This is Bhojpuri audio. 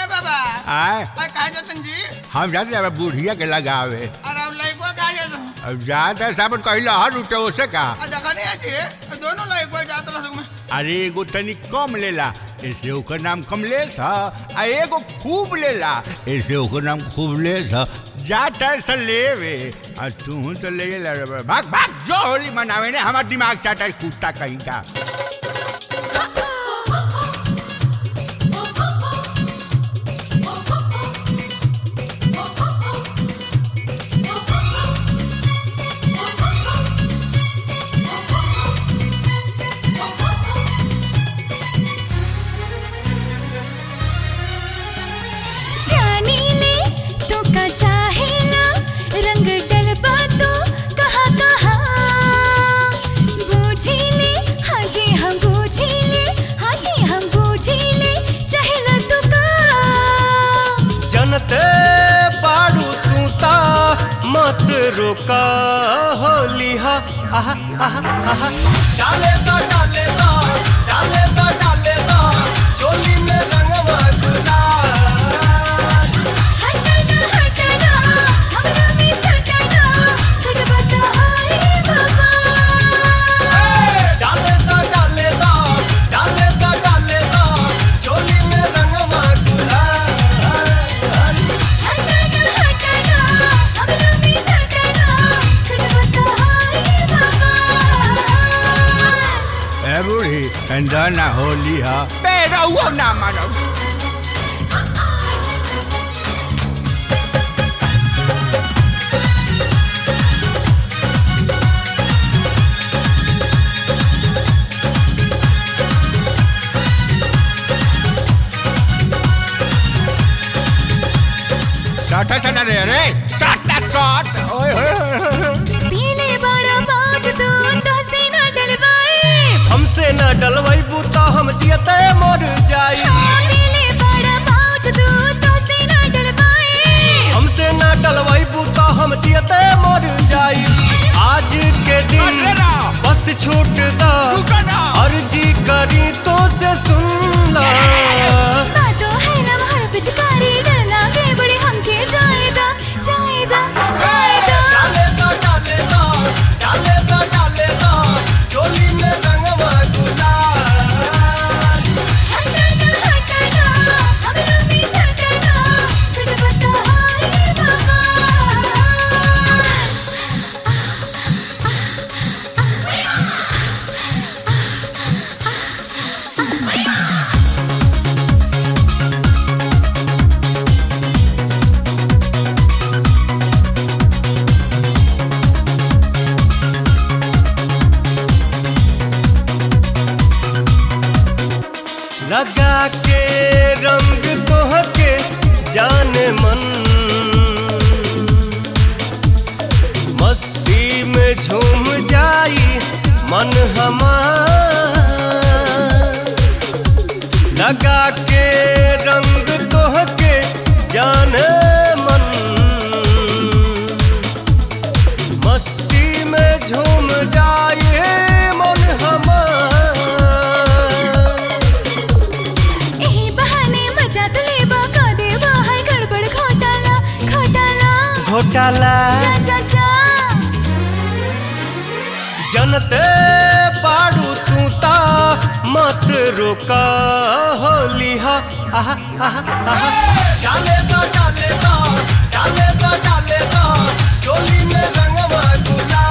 बाबा आय अरे कहा जतन जी हम जाते हैं बुढ़िया के लगावे अरे अब लड़को कहा जतन अब जाते साबन कहला हर उठे ओसे का आ देखा नहीं है जी दोनों लड़को जात लसक में अरे एगो तनी कम लेला ऐसे ओकर नाम कमलेश ह आ एगो खूब लेला ऐसे ओकर नाम खूबलेश ह जा टाइम से लेवे आ तू तो ले ला रे बा। भाग भाग जो होली मनावे ने हमार दिमाग चाटा है कुत्ता कहीं का जानी ले तो का चाहे ना रंग डलबा तो कहा कहा बूझी ले हाँ जी हम बूझी ले हाँ जी हम बूझी ले चाहे ना तो का जनते बाड़ू तू ता मत रोका होली हा आहा आहा आहा डाले दा डाले दा डाले दा डाले दा चोली में रंगवा गुलाल हटना हटना हमरा भी सटना सटबा तो हाय बाबा डाले दा डाले दा डाले दा डाले दा चोली में रंगवा गुलाल हटना हटना हमरा भी सटना सटबा तो हाय बाबा ए बूढ़ी अंदर ना होली ह बेरा हुआ ना मानो साटा सना रे रे साटा साट ओए होए होए, होए पीले बड़ा बाज तू तो से न डलवाए हमसे न डलवैबू तो हम जियते मर जाई पीले बड़ा बाज तू तो से न डलवाए हमसे न डलवैबू तो हम जियते मर जाई आज के दिन बसेरा। बस छूट दा रुको ना। अर्जी करी तो से सुन ला बातों है ना हर पिचकारी डरना के बड़े हमके जाएदा जाएदा जाएदा डाले दा डाले दा डाले दा डाले दा चोली में रंगवा गुलाल हटना हटना हमरा भी सटना सच बता हाय बाबा लगा के रंग तोहके जान मन मस्ती में झूम जाई मन हमार लगा के रंग तोहके जान मन मस्ती में झूम जाए मन हमार एही बहाने मजा तो लेबा का देबा है गड़बड़ घोटाला घोटाला घोटाला जा जा जा जनते बाड़ू तू ता मत रोका होली हा आहा आहा आहा डाले दा डाले दा डाले दा डाले दा चोली में रंगवा गुलाल